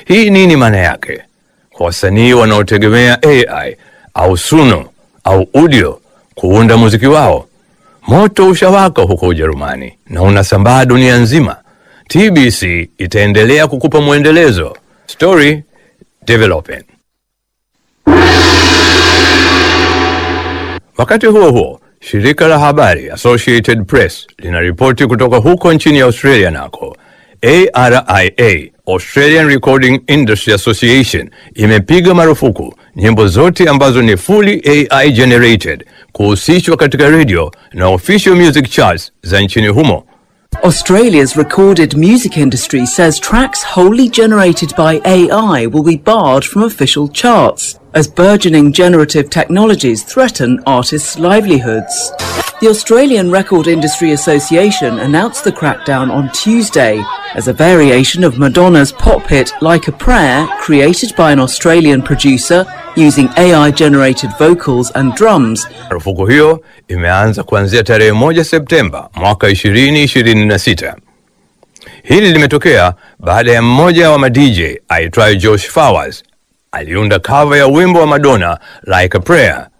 Hii nini maana yake kwa wasanii wanaotegemea AI au Suno au Udio kuunda muziki wao? Moto ushawaka huko Ujerumani na unasambaa dunia nzima. TBC itaendelea kukupa mwendelezo. Story developing. Wakati huo huo, shirika la habari Associated Press linaripoti kutoka huko nchini Australia nako ARIA, Australian Recording Industry Association, imepiga marufuku nyimbo zote ambazo ni fully AI generated kuhusishwa katika radio na official music charts za nchini humo. Australia's recorded music industry says tracks wholly generated by AI will be barred from official charts as burgeoning generative technologies threaten artists' livelihoods. The Australian Record Industry Association announced the crackdown on Tuesday as a variation of Madonna's pop hit Like a Prayer, created by an Australian producer using AI generated vocals and drums, Marufuku hiyo imeanza kuanzia tarehe moja Septemba mwaka 2026. Hili limetokea baada ya mmoja wa madj aitwaye Josh Flowers aliunda cover ya wimbo wa Madonna Like a Prayer